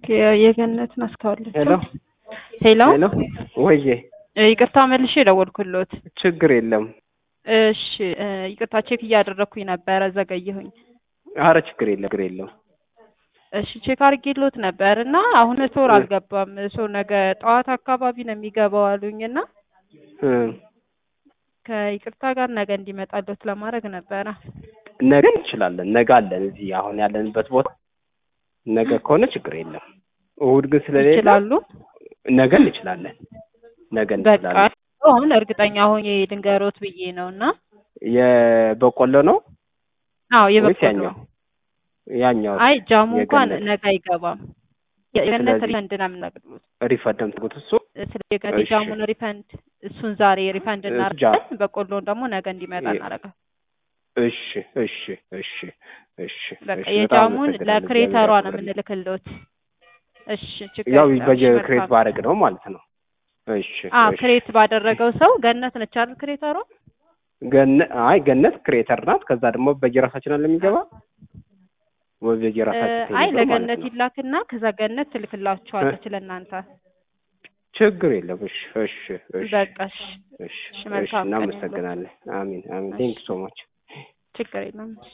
የገነትን አስታወለች። ሄሎ ሄሎ ሄሎ፣ ወዬ ይቅርታ መልሼ የደወልኩሎት። ችግር የለም። እሺ ይቅርታ ቼክ እያደረኩኝ ነበረ ዘገየሁኝ። አረ ችግር የለም፣ ችግር የለም። እሺ ቼክ አድርጌሎት ነበር እና አሁን ቶር አልገባም። ሰው ነገ ጠዋት አካባቢ ነው የሚገባው አሉኝ እና እ ከይቅርታ ጋር ነገ እንዲመጣሎት ለማድረግ ነበረ። ነገ እንችላለን። ነገ አለን እዚህ አሁን ያለንበት ቦታ። ነገ ከሆነ ችግር የለም። እሑድ ግን ስለሌለ ይችላሉ። ነገ እንችላለን። ነገ በቃ እንችላለን። አሁን እርግጠኛ ሆኜ ድንገሮት ብዬ ነው እና የበቆሎ ነው አዎ ወይስ የበቆሎ ያኛው? ያኛው አይ ጃሙ እንኳን የገነት። ነገ አይገባም። የገነት ስለዚህ- ሪፈንድ ነው የምነግርሉት። ሪፈንድ የምትጉት እሱ ስለ የገነት እሺ። ጃሙን ሪፈንድ እሱን ዛሬ ሪፈንድ እሱ እናደርጋለን። በቆሎን ደግሞ ነገ እንዲመጣ የ- እናደርጋለን። እሺ እሺ እሺ እሺ በቃ እሺ፣ በጣም የጃሙን አመሰግናለሁ። ለክሬተሯ ነው እግዚአብሔር የምንልክልዎት። እሺ ችግር ያው የለም። እሺ፣ በክሬት መልካም። ባረግ ነው ማለት ነው። እሺ አ እሺ። ክሬት ባደረገው ሰው ገነት ነች አይደል ክሬተሯ? ገነት አይ ገነት ክሬተር ናት። ከዛ ደግሞ በየራሳችን አለ የሚገባ ወይ በየራሳችን አይ የሚገባ ማለት ለገነት ነው። ይላክና ከዛ ገነት ትልክላችኋለች ለእናንተ። ችግር የለም። እሺ እሺ እሺ በቃ እሺ፣ እሺ እሺ፣ እሺ መልካም ቀን ይሁንልዎት። እናመሰግናለን። አሚን አሚን። ቴንክ ሶ ማች ችግር የለም።